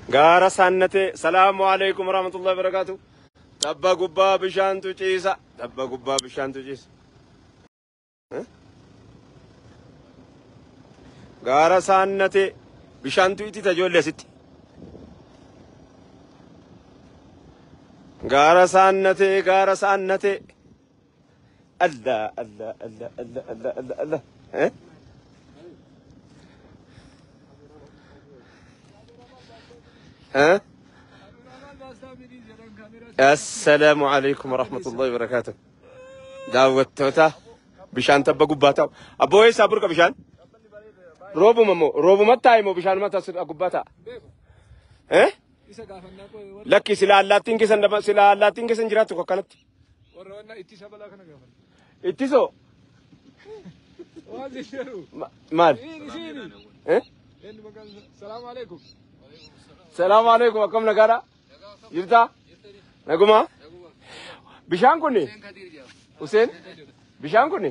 gaara saannatee salaamu alaikum warahmatullahi wabarakaatu tabba gubbaa bishaantu ciisa tabba gubbaa bishaantu ciisa Eh? gaara saannatee bishaantu itita ijoollee asitti gaara saannatee gaara saannatee allah allah allah allah allah allah allah eh? ها السلام عليكم ورحمة الله وبركاته daawwattoota bishaan tabba gubbaa ta'u abboo eessaa burqa bishaan roobuma moo roobumatti taa'e moo bishaan mata gubbaa ta'a eh isa gaafannaa koo warra lakki sila allaattiin keessan daba- sila allaattiin keessan jiraattu akkanatti warra wanna ittisa balaa kana gaafanna. ittisoo Waan jedhu. Ma- maal Siini siini. eh Eenyu maqaan isaa? Salaamu alaikum. salaamu alaikum akkam nagaadha jirtaa naguma bishaan kun Hussein bishaan kun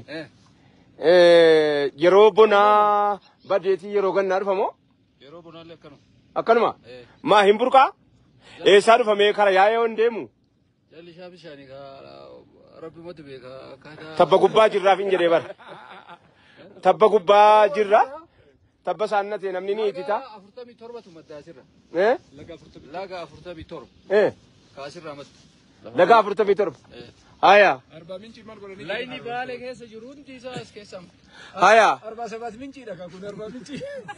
yeroo bonaa badeetii yeroo gannaa dhufamoo Yeroo bonaallee akkanuma. akkanuma maa hin burqaa eessaa dhufamee kara yaa'ee hin deemu Jallishaa bishaanii kaa rabbimatu beeka akkaataa. tabba gubbaa jirraaf hin jedhee bara tabba gubbaa jirra tabba saannatee namni ni itita Laga afurtamii torbatu madda asirra. eh Laga afurtamii. Laga afurtamii torba. eh Kaasirraa madda. laga afurtamii torba haya Arbaa mincii maal godhanii? Layni baale keessa jiru hundi isaa as keessaa. haya Arbaa sabaat minciidha kaa kun arbaa mincii.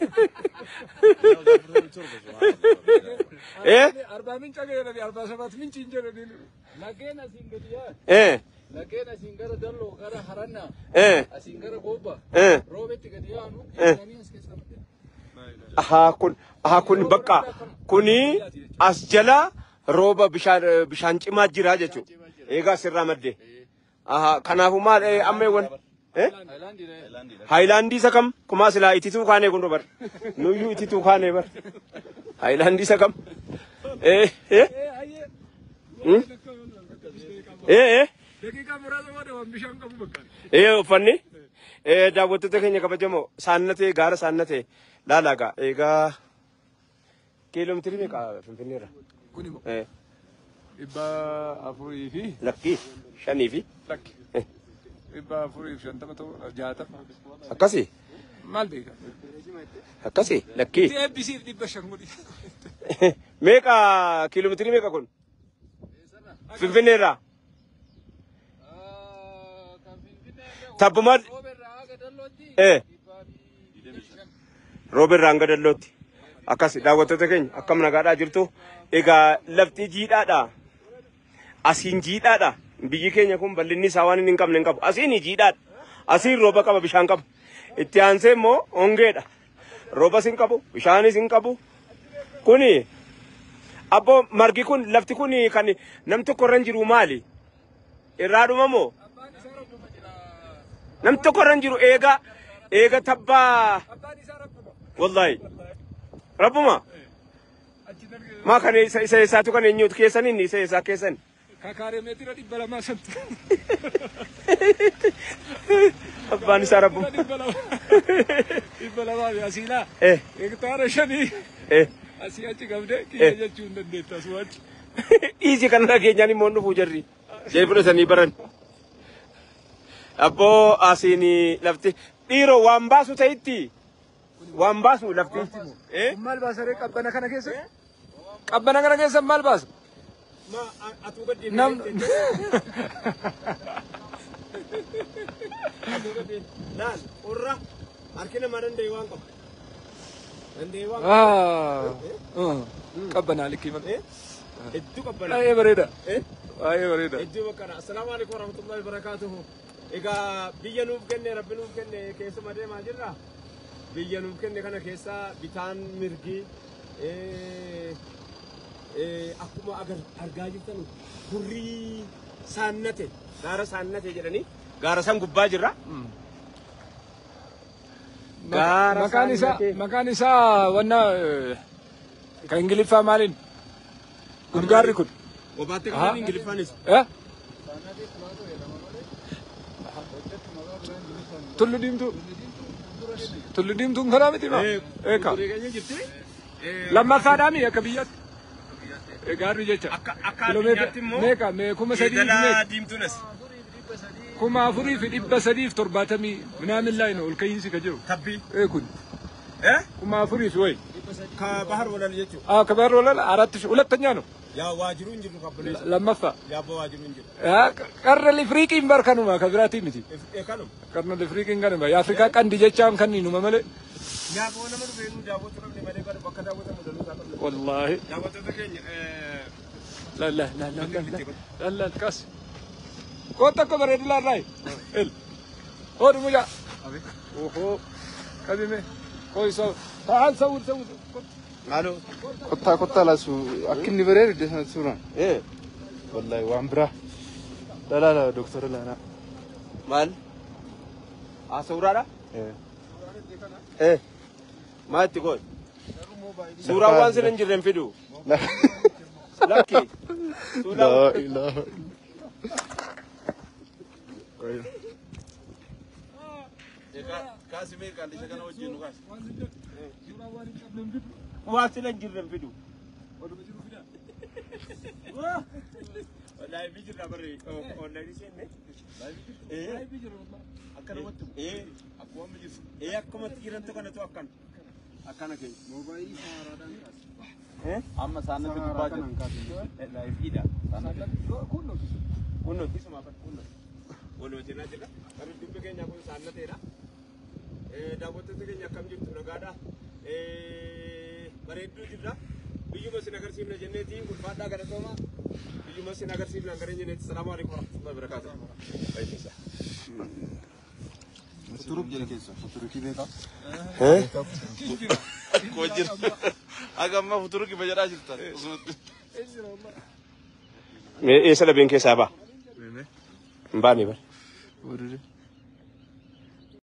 eh Arbaa minca jedhani arbaa sabaat minciin jedhani. Lageen asiin gadi yaa. eh Lageen asiin gara dalloo gara harannaa. eh Asiin gara goobba. eh Roobetti gadi yaanu. Jedhanii as keessaa madda. Ahaa kun ahaa kun bakka kuni as jala rooba bishaan bishaan cimaa jira jechuudha. Eegaa sirraa madde. Ahaa kanaafuu maal eh, amma eewwan eh Haayilaandiidha. haayilaandii isa kam kumaa silaa itituu kaanee kun bar nuyyuu itituu kaanee bar haayilaandii isa kam eh eh Hmm? eh eh Daqiiqaa muraasa booda waan bishaan qabu bakka. ee uffanni ee daawwattoota keenya kabajamoo saannatee gaara saannatee laalaagaa eegaa kiiloomeetirii meeqa finfinneerra Kun immoo ee dhibba afurii fi lakkii shanii fi lakki. Dhibba afurii fi shantama ta'u jaatama. akkasii Maal beeka? akkasii lakkii Itti eebbisiif dhibba shan godhi. meeqa kiiloomeetirii meeqa kun finfinneerraa tabbuma ee rooberraa hanga dallootti akkas daawwattoota keenya akkam nagaadhaa jirtu egaa lafti jiidhaadha asiin jiidhaadha biyyi keenya kun bal'inni isaa waan inni hin qabne hin qabu asiin jiidhaadha asiin rooba qaba bishaan qabu itti aansee immoo hongeedha roobas hin qabu bishaanis hin qabu kuni abbo margi kun lafti kun kan nam tokko irra hin jiru maali irraa dhuma moo nam tokko irra hin jiru eega eega tabbaa Abbaan isaa rabbuma. wallahi rabbuma Achi dargee maa kan isa isa isaatu kan eenyuutu keessan inni isa isaa keessan kakaaree meetira dhibba lamaa santu. abbaan isaa rabbuma Dhibba lamaa. Dhibba lamaa fi asiilaa. eh Hektaara shanii. eh Asii achi qabdee kiyya jechuu hin dandeetta asuma achi. dhiisi kan dhageenyaan immoo hin dhufuu jarri jee fudhatanii baran abboo asiin lafti dhiiroo waan baasu ta'itti waan baasu lafti eh Kun maal baasa ree qabbana kana keessa? Qabbana kana keessa maal baasa? ma atuu gaddi Nam. laal qorra harki namaa danda'e waan qaba danda'e waan Ah. Qabbanaa likkii malee. hedduu qabbana Baay'ee bareeda. eh Baay'ee bareeda. hedduu bakkana assalaamu alaikum warahmatullahi wabarakaatuhu egaa biyya nuuf kenne rabbi nuuf kenne keessuma deemaa jirra biyya nuuf kenne kana keessa bitaan mirgi eh, eh, akkuma agar- argaa jirtan hurrii saannate gaara saannate jedhanii gaara san gubbaa jirra Gaara Maqaan isaa saannatee. maqaan isaa wanna eh, kan ingiliffaa maaliin? Kun gaarri kun. Obaatte Aha. kanaan ingiliffaanis Eh? Tullu diimtuu. Tullu diimtuun karaa miti maa? Eeka. Kurii keenya jirti Lammaffaadhaami akka biyyaatti. Gaarri jecha. Akka akka addunyaatti immoo meeqa mee kuma sadii fi jeedala meeqa diimtuunas kuma afurii fi dhibba sadii fi torbaatamii minaamin laayina ol ka'iinsi ka jiru. tabbii Ee kun eh kuma afurii fi wayi. ከባህር ወለል jechuun Ah kabar ወለል አራት ሺህ ሁለተኛ ነው yaa waajiruu hin jiru kabbileessa ለመፋ yaa abbaa waajiruu hin jiru ቀረ ሊፍሪቂን በርከኑማ ከብራቲ ሚቲ kanum ቀርነ ሊፍሪቂን ገንባ የአፍሪካ ቀንድ ጀቻን ከኒኑማ መለ yaa koo nama dhufeenuu daawwatu dhabne malee bara bakka daawwatamu danuu isaa qabne ወላሂ daawwattoota keenya لا لا لا لا لا لا لا كاس كنت اكو بريد لا راي ال هو مجا اوهو كبيمه كويس تعال سوي سوي maaloo Kottaa kottaa laasu akka inni bareedu deesan suuraan. eh Wallahi waan biraa. Dalaala doktora laanaa. maal haasawuraadha eh maa itti goon suuraa waan sina hin jirre hin fidu lakki suuraa Laa ilaaha. Kaasimee qaallisha kana wajjin nu kaas. Waan sina hin jirre hin fidu. Laayivii jirra barre onlaayinii seenne. Akka namatti ee akkuma mijisu. Ee akkumatti jirantu kanatu akkan. Akkana keenya. Amma saanatti gubbaa jiru. Laayiviidha. Kunno isuma kan kunno. Walii wajjin jira. Kan dubbi keenya kun saannateedha. Daawwattoota keenya akkam jirtu nagaadha. Bareedduu jirra. Biyyuma sin agarsiifna jenneeti ulfaadhaa galatooma. Biyyuma sin agarsiifna gara jenneeti. Salaamu alaikum warahmatullahi wabarakatuh. Baay'isa. Futuruuf jira keessa. Futuruutii beekaa. Koo jira. Aga ammaa futuura kiba jedhaa jirtan. Eessa dhabeen keessaa ba'a? Hin baane bara. Futuruutii.